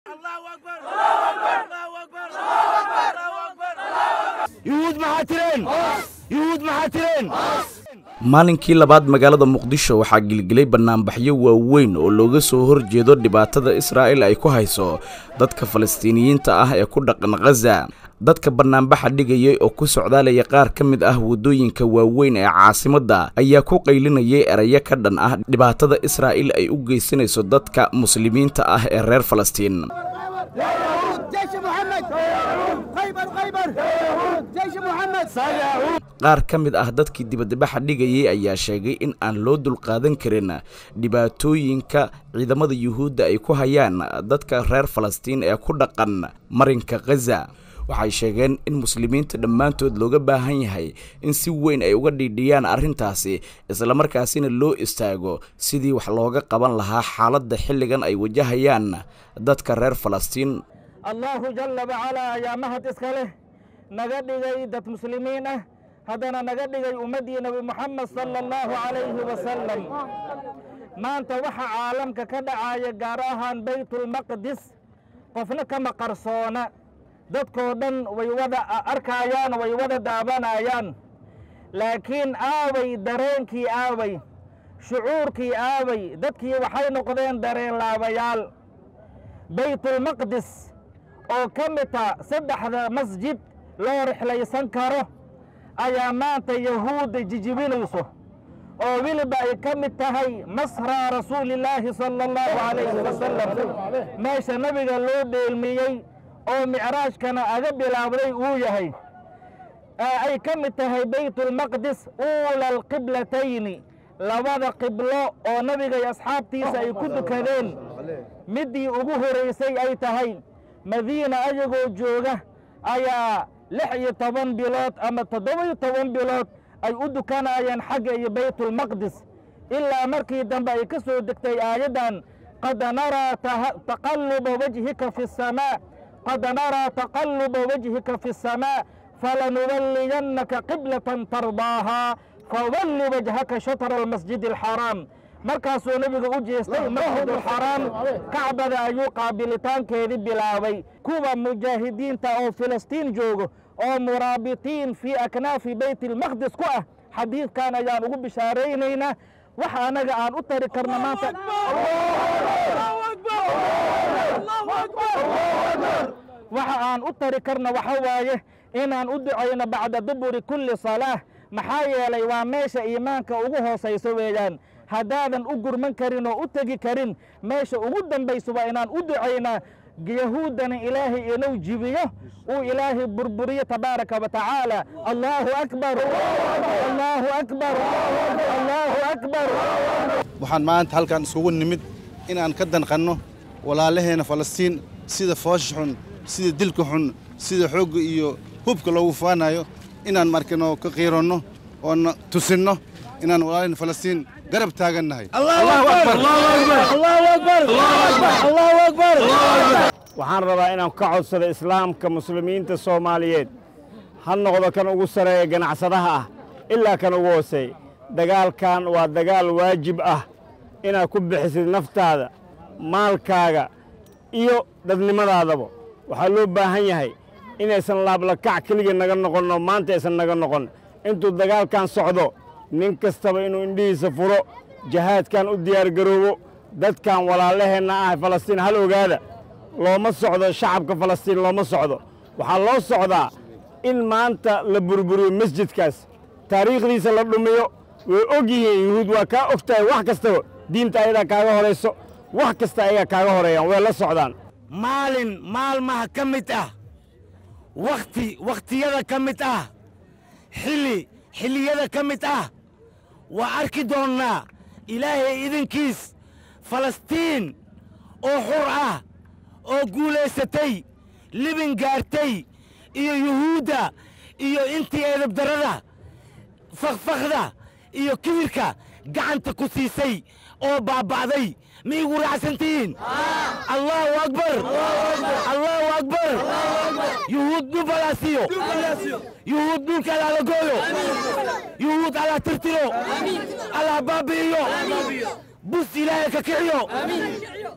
yuhuud maxaa tireen yuhuud maxaa tireen maalinkii labaad magaalada muqdisho waxaa gilgilay bannaanbaxyo waaweyn oo looga soo horjeedo dhibaatada israa'il ay ku hayso dadka falastiiniyiinta ah ee ku dhaqan khaza dadka bannaanbaxa dhigayay oo ku socdaalaya qaar ka mid ah waddooyinka waaweyn ee caasimadda ayaa ku qaylinayay erayo ka dhan ah dhibaatada israa'il ay u geysanayso dadka muslimiinta ah ee reer falastiin qaar ka mid ah dadkii dibadbaxa dhigayay ayaa sheegay in aan loo dulqaadan karin dhibaatooyinka ciidamada yuhuudda ay ku hayaan dadka reer falastiin ee ku dhaqan marinka khaza waxay sheegeen in muslimiinta dhammaantood looga baahan yahay in si weyn ay uga dhiidhiyaan arrintaasi islamarkaasina loo istaago sidii wax looga qaban lahaa xaaladda xilligan ay wajahayaan dadka reer falastiin allaahu jalla wacalaa ayaa mahad iska leh naga dhigay dad muslimiin ah haddana naga dhigay ummaddii nebi moxamed sala allahu calayhi wasalam maanta waxa caalamka ka dhacaya gaar ahaan baytulmaqdis qofna kama qarsoona dadkoo dhan way wada arkaayaan way wada daabanayaan laakiin aaway dareenkii aaway shucuurkii aaway dadkii waxay noqdeen dareen laabayaal baytulmaqdis oo ka midta saddexda masjid loo rixlaysan karo ayaa maanta yahuudda jijibinayso oo weliba ay ka mid tahay masraa rasuulillaahi sala allahu calayhi wasalam meesha nabiga loo dheelmiyey oo micraajkana aga bilaabday uu yahay ay ka mid tahay baytulmaqdis uula alqiblatayni labada qiblo oo nabiga iyo asxaabtiisa ay ku dukadeen middii ugu horaysay ay tahay madiina ayagoo jooga ayaa lix iyo toban bilood ama toddoba-iyo toban bilood ay u dukanayeen xagga iyo baytulmaqdis ilaa markii dambe ay ka soo degtay aayaddan qad naraa taqalluba wajhika fi asamaa qad naraa taqalluba wajhika fi asamaa falanuwalliyannaka qiblatan tardaahaa fawalli wajhaka shatra almasjidi alxaraam markaasuu nebiga u jeestay masjidulxaraam kacbada ayuu qaabilitaankeedii bilaabay kuwa mujaahidiinta oo filistiin joogo oo muraabitiin fii aknaafi bayt ilmaqdis ku ah xadiidkan ayaan ugu bishaaraynaynaa wax anaga aan u tari karno maanta waxa aan u tari karno waxa waaye inaan u ducayno bacda duburi kulli salaah maxaa yeelay waa meesha iimaanka ugu hoosayso weeyaan haddaadan u gurman karin oo u tegi karin meesha ugu dambayso waa inaan u ducaynaa yahuuddana ilaahay inuu jibiyo uu ilaahay burburiyo tabaaraka wa tacaala allaahu akbar allaahu akbar allaahu akbar waxaan maanta halkan iskugu nimid inaan ka danqanno walaalaheena falastiin sida foosha xun sida dilka xun sida xoogga iyo hubka loogu faanayo inaan markano ka qiiranno oona tusinno inaan walaalaheena falastiin garab taagannahay waxaan rabaa inaan ka codsado islaamka muslimiinta soomaaliyeed ha noqdo kan ugu sareeya ganacsadaha ah ilaa kan ugu hooseey dagaalkan waa dagaal waajib ah inaad ku bixisid naftaada maalkaaga iyo dadnimadaadaba waxaa loo baahan yahay inaysan laablakac keligii naga noqonno maanta aysan naga noqon intuu dagaalkan socdo nin kastaba inuu indhihiisa furo jahaadkan u diyaargaroobo dadkan walaalaheenna ah falastiin hal ogaada looma socdo shacabka falastiin looma socdo waxaa loo socdaa in maanta la burburiyo masjidkaas taariikhdiisa la dhumiyo way og yihiin yuhuud waa kaa og tahay wax kastaba diinta ayadaa kaaga horayso wax kasta ayagaa kaaga horeeyaan way la socdaan maalin maalmaha ka mid ah wakhti wakhtiyada ka mid ah xilli xilliyada ka mid ah waa arki doonnaa ilaahay idinkiis falastiin oo xur ah oo guulaysatay libin gaartay iyo yuhuudda iyo intii eedabdarrada fakfakda iyo kibirka gacanta ku siisay oo baaba'day ma igu raacsantihiin allahu akbar allahu akbar yuhuud dhulka alaa siiyo yuhuud dhulka alaala gooyo yuhuud alaa tirtiro alaa baabi'iyo bus ilaahay ka kiciyo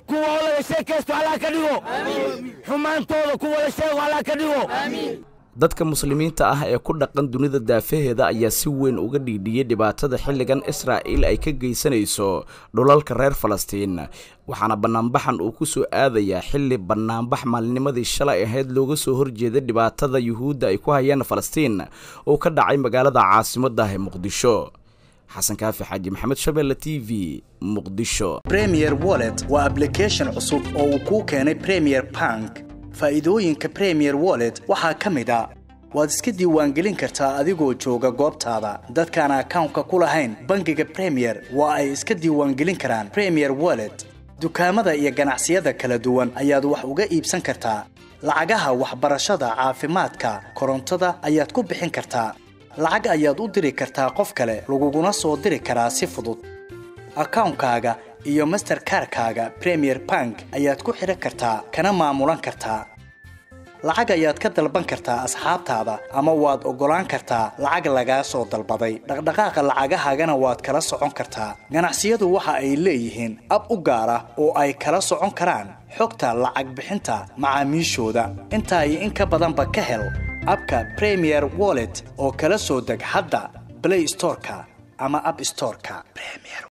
kuwa oo laga sheekaysto allah ka dhigo xumaantooda kuwa la sheego allah ka dhigo dadka muslimiinta ah ee ku dhaqan dunida daafaheeda ayaa si weyn uga dhiidhiyey dhibaatada xilligan israa'iil ay ka geysanayso dhulalka reer falastiin waxaana bannaanbaxan uu ku soo aadayaa xilli bannaanbax maalinimadii shalay ahayd looga soo horjeeday dhibaatada yuhuudda ay ku hayaan falastiin oo ka dhacay magaalada caasimaddah ee muqdisho xasan kaafi xaaji maxamed shabeelle t v muqdisho premier wallet waa ablication cusub oo uu kuu keenay premier bank faa'iidooyinka premier wallet waxaa ka mid a waad iska diiwaangelin kartaa adigoo jooga goobtaada dadkaan akawnka ku lahayn bangiga premier waa ay iska diiwaangelin karaan premier wallet dukaamada iyo ganacsiyada kala duwan ayaad wax uga iibsan kartaa lacagaha waxbarashada caafimaadka korontada ayaad ku bixin kartaa lacag ayaad u diri kartaa qof kale laguguna soo diri karaa si fudud akawnkaaga iyo masterkarkaaga premier bank ayaad ku xidhan kartaa kana maamulan kartaa lacag ayaad ka dalban kartaa asxaabtaada ama waad oggolaan kartaa lacag lagaa soo dalbaday dhaqdhaqaaqa lacagahaagana waad kala socon kartaa ganacsiyadu waxa ay leeyihiin ab u gaar ah oo ay kala socon karaan xogta lacag bixinta macaamiishooda intaa iyo in ka badanba ka hel abka premier wallet oo kala soo deg hadda blay storeka ama ab storeka